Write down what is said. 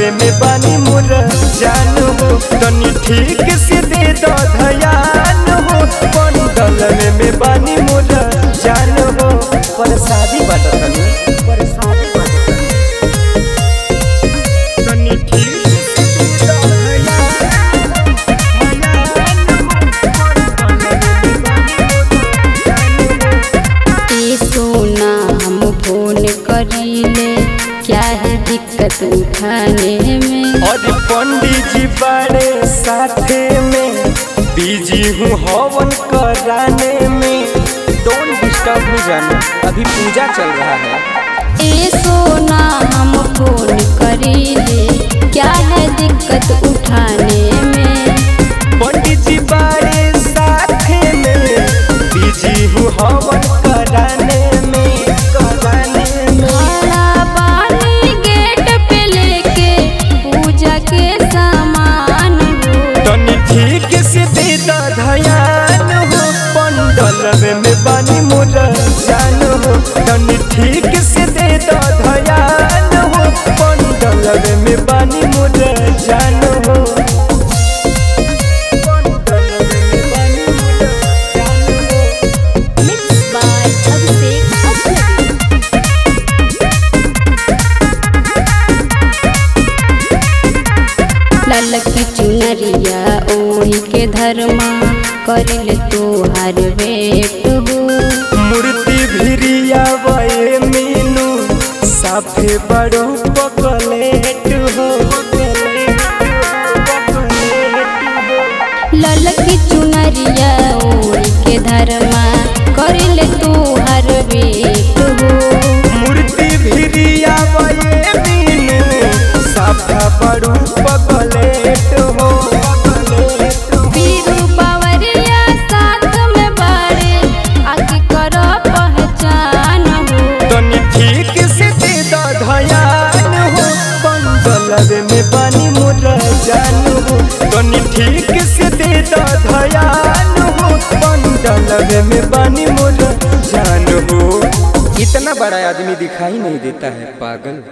में बानी मोर जान हो तनी ठीक से दे दो धयान हो बंदल में बानी मोर जान हो पर शादी बात तनी पर शादी बात तनी तनी ठीक से दे दो धयान ए सोना हम फोन करीले क्या है दिक्कत उठाने में और पंडित जी बड़े साथे में बिजी हूँ हवन कराने में डोंट डिस्टर्ब मी जाना अभी पूजा चल रहा है ए सोना हम फोन करीले क्या है दिक्कत उठाने में पंडित जी बड़े साथे में बिजी हूँ हवन कराने में कराने में खड़ा बानी गेट पे लेके पूजा के सामान हो तनी ठीक से दे दा धयान हो पंडल में बानी मोर जान हो तनी ठीक से दे दा धयान हो पंडल में बानी मोर जान हो पंडल में बानी मोर जान हो मिक्स बाय अभिषेक अजनबी लाल की चुनरिया ओढ़ी के धर्मा करिल तोहार वेट हो मूर्ति भिरिया वए मीनू साफे बड़ो पकलेट हो लाल की चुनरिया ओढ़ी के धर्मा करिल तोहार वेट हो मूर्ति भिरिया वए मीनू साफा बड़ो पकलेट हो बीरू बावरिया साथ में बाड़े आके करो पहचान हो तनी ठीक से दे दा धयान हो पंडल में पानी मोर जान हो तनी ठीक से दे दा धयान हो पंडल में पानी मोर जान हो इतना बड़ा आदमी दिखाई नहीं देता है पागल